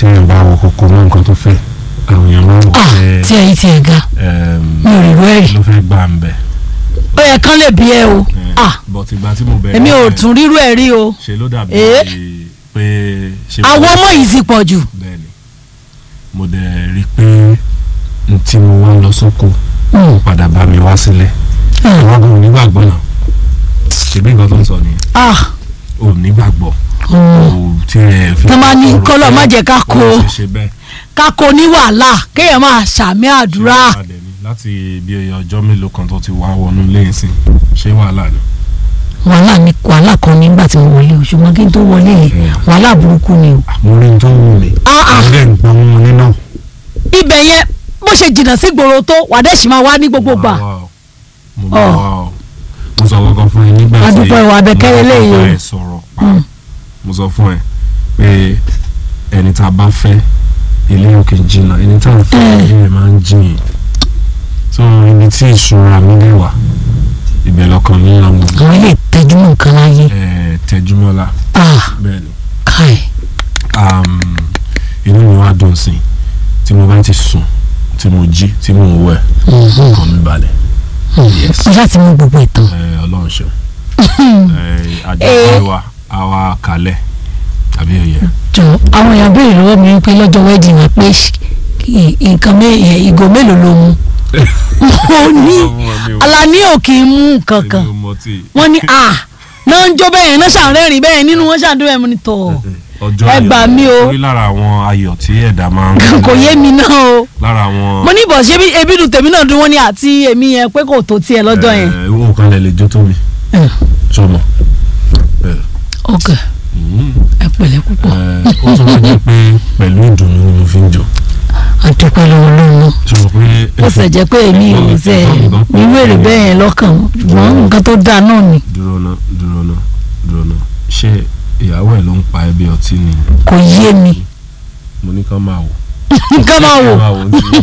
téèyàn bá wọ kókó mọ́ nǹkan tó fẹ́ àwọn èèyàn máa ń wọ ah pé tí ẹ̀yin tí ẹ ga mi ò rí rẹ́ẹ̀rì ló fẹ́ gbà ń bẹ̀. ó yẹ kán lè bí ẹ o ah bọ̀t ìgbà tí mo bẹ̀rẹ̀ èmi ò ẹ̀, tún rírú ẹ̀ rí o ṣe ló dàbí Eh? pé ṣe àwọn ọmọ yìí ti pọ̀ jù bẹ́ẹ̀ni mo dẹ̀ rí i pé n tí mo wá lọ sóko Mm. padà bá mi wá sílẹ̀ Ah. àwọn ọmọ onígbàgbọ́ náà ṣèbí nǹkan tó ń sọ nìyẹn ah ò nígbàgbọ́ mm. ò tí ẹ fi. Tọ́ máa ní ọ̀rọ̀ kọ́lọ̀ pé má jẹ́ ká ó kó o. ṣe ṣe bẹ́ẹ̀. kákó ní wàhálà kéèyàn máa ṣàmì àdúrà Ṣé wàhálà dẹ̀ ni? láti bí ọjọ́ mélòó kan tó ti wá wọnú ilé yìí sí ṣé wàhálà ni. wàhálà ni wàhálà kan nígbà tí mo wọlé o ṣùgbọ́n kí n tó wọlé yẹn Mm. wàhálà burúkú ni o. mo rí n tó wù mí. Ah, ah. àwọn ẹ̀ ń gbọ́n mú nínú. ibẹ̀ yẹn bó ṣe jìnnà sí gbòòrò tó wàdẹ́sì máa wá ní gbogbo gbà. Wà wá o. mo bá wà o mo sọ kankan fún ẹ nígbà tí Adúpẹ́ ìwà Abẹ́kẹ́rẹ́ mo léyìí o. kọ́kọ́ ẹ sọ̀rọ̀ pa mo sọ fún ẹ pé ẹni tá a bá fẹ́ ilé òkè jìnnà ẹni tá a fẹ́ Mm. ilé rẹ̀ máa ń jìn so ibi tí ìṣúra mi lè wà ibẹ̀ lọ́kàn mi ń lọ àwọn ilé ìtẹ́júmọ̀ nǹkan láyé ẹ̀ tẹjúmọ́lá ah bẹ́ẹ̀ ni káì um, inú mi wá dùn sí i tí mo bá ti sùn tí mo jí tí mo wẹ̀ ọkàn mi balẹ̀ yes mo ṣáà ti mú gbogbo ìtàn. ẹ ọlọ́run ṣeun ẹ àjọpọ̀ wa àwa kalẹ̀ àbí òye jọ àwọn èèyàn béèrè lọ́wọ́ mi pé lọ́jọ́ wedding wa pé ṣ- kí- nǹkan mé- ẹ̀, ìgò mélòó ló mu mo ní Alani ò kì í mú nǹkan kan wọ́n ní à náà ń jó bẹ́ẹ̀ náà ṣàrẹ́rìn bẹ́ẹ̀ nínú wọn ṣàdúrà bẹ́ẹ̀ mo ní tọ̀ ọjọ́ ẹ gbà mí o. torí lára àwọn ayọ̀ tí ẹ̀dá máa ń kò yé mi náà o lára àwọn mo ní bọ̀ ṣé bí- ebi dùn tèmi náà dùn wọ́n ní àti èmi yẹn pé kò tó tiẹ̀ lọ́jọ́ yẹn. ẹ owó kan lè lè jó tó mi Mm. sọmọ ok ẹ pẹ̀lẹ́ púpọ̀ ó tún wá jẹ́ pé pẹ̀lú ìdùnnú ni mo fi ń jó àdúpẹ́ lọ́wọ́ lọ́wọ́ sọ pé ó sì jẹ́ pé èmi ò sẹ́ irú èrè bẹ́ẹ̀ yẹn lọ́kàn ṣùgbọ́n nǹkan tó dáa náà ni dúró ná dúró ná dúró ná ṣé ìyàwó ẹ̀ ló ń pa ẹbí ọtí ni kò yé mi mo ní kán máa wò nǹkan máa wò ní ti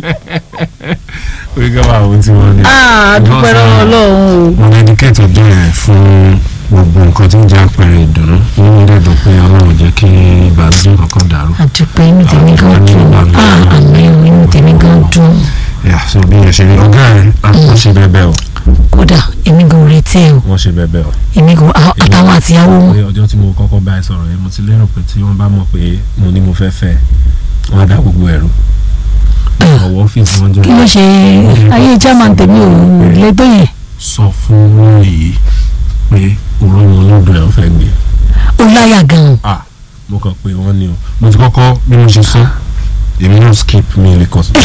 orí kán máa wò ní ti wọ́n ní. Ah, àdúpẹ́ lọ́wọ́ Ọlọ́run o. mo dedicate ọjọ́ yẹn fún gbogbo nǹkan tí ń jẹ́ àpẹẹrẹ ìdùnnú inú mi dẹ̀ dùn pé ọlọ́run jẹ́ kí ìbànújẹ́ kankan dàrú. àdúpẹ́ inú tèmi gan dùn ah àmì inú tèmi gan dùn yà so bí yẹn ṣe rí ọ̀gá ẹ̀ wọ́n ṣe bẹ́ẹ̀ bẹ́ẹ̀ o kódà èmi gan retí ẹ o wọ́n ṣe bẹ́ẹ̀ bẹ́ẹ̀ o. èmi gan a- àtàwọn àtìyàwó wọn pé ọjọ́ tí mo kọ́kọ́ bá ẹ sọ̀rọ̀ yẹn mo ti lérò pé tí wọ́n bá mọ̀ pé mo ní mo fẹ́ fẹ́ wọ́n á dá gbogbo ẹ̀rù ọ̀wọ́ ọ́fíìsì wọn jẹ́ kí ló ṣe ayé chairman tèmi ò lè tó yẹn sọ fún wọn yìí pé òun wọn lọ́dọ̀ ẹ̀ ń fẹ́ gbé ó láyà gan ah mo kàn pé wọ́n ní o mo ti kọ́kọ́ bí mo ṣe sọ èmi náà skip mi lè kọ́ sí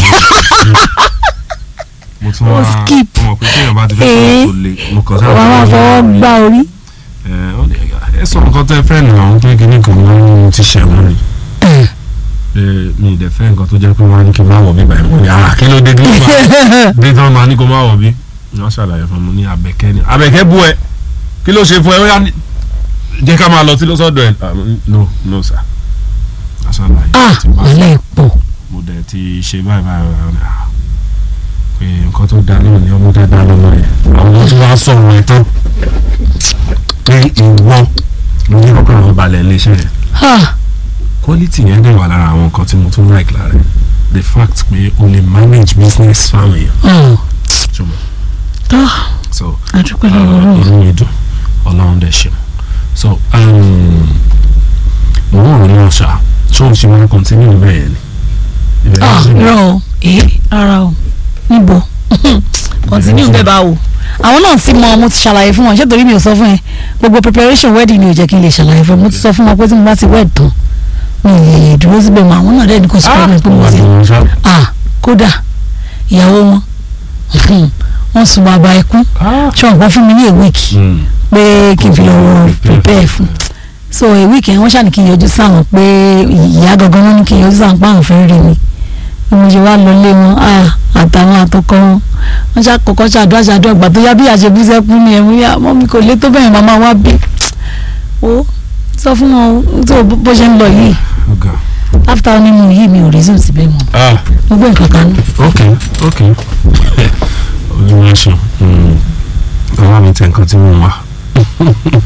mo tún Ó wá skip. mo mọ̀ pé téèyàn bá ti fẹ́ Eh. sọ̀rọ̀ tó le mo kàn sáà wàá máa fọwọ́ gbá orí ẹ ó ní, ẹ sọ nǹkan tẹ́ fẹ́ nù àwọn pé kíní kan wọ́n ní ti ṣẹ̀wọ̀n ni Eh, pé mi ì dẹ̀ fẹ́ nǹkan tó jẹ́ pé wọ́n á ní kí n má wọ̀ bí báyìí mo ní ara kí ló dé dé nígbà bí tí wọ́n máa ní kó má wọ̀ bí wọ́n ṣàlàyé fún mi ní abẹ́kẹ́ ni abẹ́kẹ́ bú ẹ kí ló ṣe fún ẹ ó yá ní- jẹ́ ká máa lọ sí lọ́sọ̀dọ̀ ẹ Ah, no no sir aṣàlàyé ah ti bá wàhálà ẹ̀ pọ̀ mo dẹ̀ ti ṣe báyìí báyìí báyìí ah, pé nǹkan tó da náà ni ọmọ dáadáa lọ́mọ yẹn àwọn tí wọ́n á sọ̀rọ̀ ẹ̀ tán pé ìwọ ló ní ọkọ̀ àwọn balẹ̀ iléeṣẹ́ yẹn ah quality yẹn dẹ̀ wà lára àwọn nǹkan tí mo tún like lára ẹ̀ the fact pé o lè manage business fáwọn èèyàn oh ṣùgbọ́n ah so àdúpẹ́ uh, lọ́wọ́ Ọlọ́run inú mi dùn ọlọ́run dẹ̀ ṣe so um, mo ń rò náà ṣá ṣé o ṣe máa continue bẹ́ẹ̀ yẹn ni Ibẹ̀ ah ló sì ń- irọ́ o èé rárá o níbo continue bẹ́ẹ̀ bá wò àwọn náà ti mọ mo ti ṣàlàyé fún wọn ṣé torí mi ò sọ fún ẹ gbogbo preparation wedding ni ò jẹ́ kí n lè ṣàlàyé fún ẹ mo ti sọ fún wọn pé tí mo bá ti wed tán mi ò lè dúró síbẹ̀ mọ́ àwọn náà dẹ̀ ní kò sí problem pé mo wà ti ní ṣá ah kódà ìyàwó wọn wọ́n sùn bàbá ẹkú ṣé wọn kàn fún mi ní a week Mm. pé kí n fi lọ prepare fún so a week yẹn wọ́n ṣàní kí n yọjú sáwọn pé ìyá gangan wọn ní kí n yọjú sáwọn pé àwọn fẹ́ rí mi bí mo ṣe wá lọ lé wọn ah àtàwọn àtọkọ wọn wọ́n ṣàkọ́kọ́ ṣàdúrà ṣàdúrà gbà tó yá bí àṣebú sẹ́kù ni ẹ̀mú yá mọ́ mi kò lé tó bẹ́ẹ̀ màmá wá bí ó sọ fún wọn tó bó ṣe ń lọ yìí ọ̀gá after honeymoon yìí mi ò resume síbẹ̀ mọ́ ah mo gbé nǹkan kan ní. ok ok olùwàṣọ ọwọ́ mi tẹ nǹkan tí mo wà